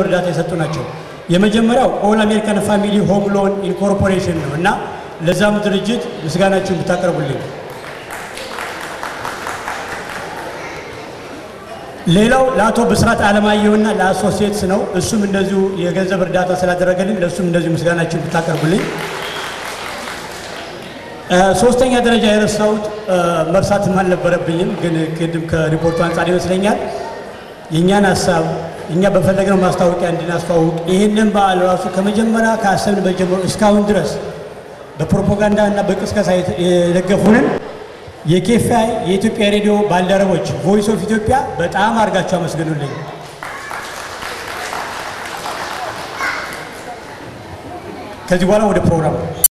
እርዳታ የሰጡ ናቸው። የመጀመሪያው ኦል አሜሪካን ፋሚሊ ሆም ሎን ኢንኮርፖሬሽን ነው እና ለዛም ድርጅት ምስጋናችሁን ብታቀርቡልኝ። ሌላው ለአቶ ብስራት አለማየሁና ለአሶሲየትስ ነው። እሱም እንደዚሁ የገንዘብ እርዳታ ስላደረገልኝ ለእሱም እንደዚሁ ምስጋናችሁን ብታቀርቡልኝ። ሶስተኛ ደረጃ የረሳሁት መርሳትም አልነበረብኝም፣ ግን ቅድም ከሪፖርቱ አንጻር ይመስለኛል የእኛን ሀሳብ እኛ በፈለግነው ማስታወቂያ እንድናስተዋውቅ ይህንን በዓል ራሱ ከመጀመሪያ ከአሰብንበት ጀምሮ እስካሁን ድረስ በፕሮፓጋንዳ እና በቅስቀሳ የደገፉንን የኬፋይ የኢትዮጵያ ሬዲዮ ባልደረቦች ቮይስ ኦፍ ኢትዮጵያ በጣም አድርጋቸው አመስግኑልኝ። ከዚህ በኋላ ወደ ፕሮግራም